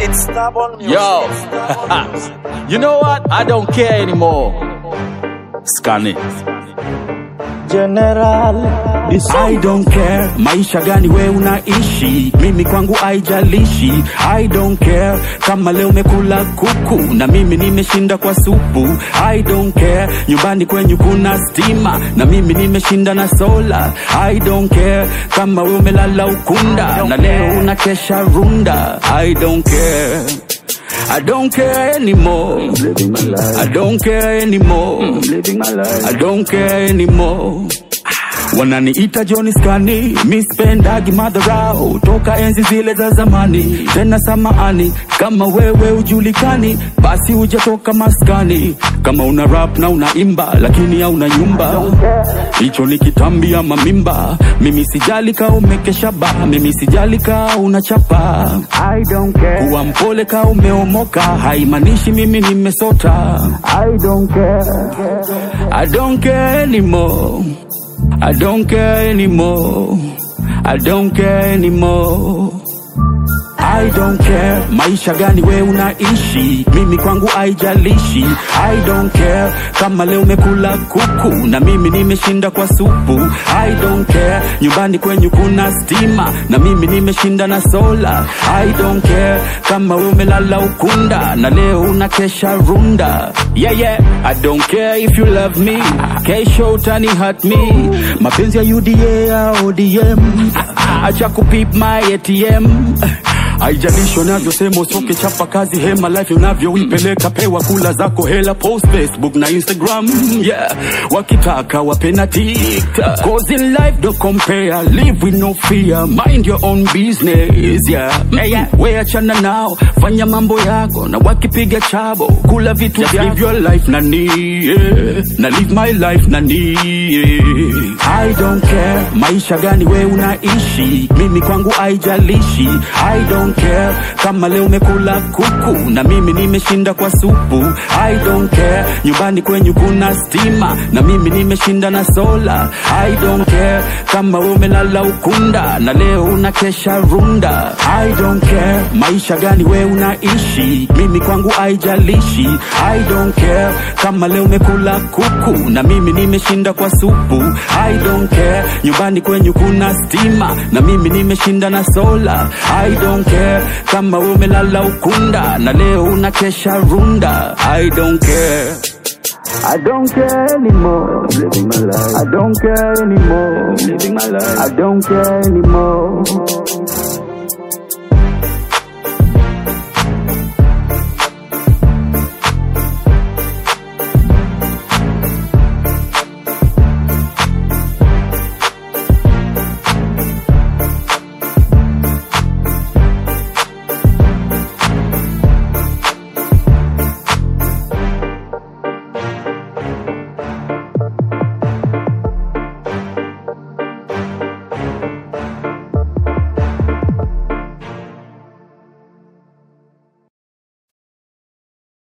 It's stubborn music. Yo, you know what? I don't care anymore. Scan it. General. I don't care maisha gani we unaishi, mimi kwangu haijalishi. I don't care kama leo umekula kuku na mimi nimeshinda kwa supu. I don't care nyumbani kwenyu kuna stima na mimi nimeshinda na sola. I don't care kama we umelala ukunda na leo unakesha runda. I don't care. I don't care anymore. Living my life. I don't care anymore. Living my life. I don't care anymore. Wananiita Johnny Skani, mi spendagi madharau toka enzi zile za zamani. Tena samahani kama wewe ujulikani, basi hujatoka maskani. Kama una rap na unaimba lakini hauna nyumba, hicho ni kitambi ama mimba. Mimi sijali ka umekesha ba, mimi sijali ka unachapa. I don't care. Kuwa mpole ka umeomoka haimaanishi mimi nimesota. I don't care. I don't care anymore. I don't care anymore. I don't care anymore. I don't care maisha gani we unaishi, mimi kwangu haijalishi. I don't care kama leo umekula kuku na mimi nimeshinda kwa supu. I don't care nyumbani kwenyu kuna stima na mimi nimeshinda na sola. I don't care kama we umelala ukunda na leo unakesha runda. Yeah, yeah. I don't care if you love me, kesho utani hurt me. Mapenzi ya UDA ya ODM, acha kupip my ATM haijalishi unavyosema usoke chapa kazi hema life unavyoipeleka pewa kula zako hela post facebook na instagram yeah wakitaka wapena tiktok cause in life don't compare live with no fear mind your own business yeah, yeah, yeah. we achana nao fanya mambo yako na wakipiga chabo kula vitu Just live your life nani yeah. na live my life nani yeah. I don't care maisha gani we unaishi mimi kwangu haijalishi I don't care kama leo umekula kuku na mimi nimeshinda kwa supu I don't care nyumbani kwenyu kuna stima na mimi nimeshinda na sola I don't care kama we umelala ukunda na leo unakesha runda I don't care maisha gani we unaishi mimi kwangu haijalishi I don't care kama leo umekula kuku na mimi nimeshinda kwa supu I don't care nyumbani kwenyu kuna stima na mimi nimeshinda na sola I don't care kama we umelala ukunda na leo unakesha runda I don't care I don't care anymore. Living my life. I don't care anymore. Living my life. I don't care anymore.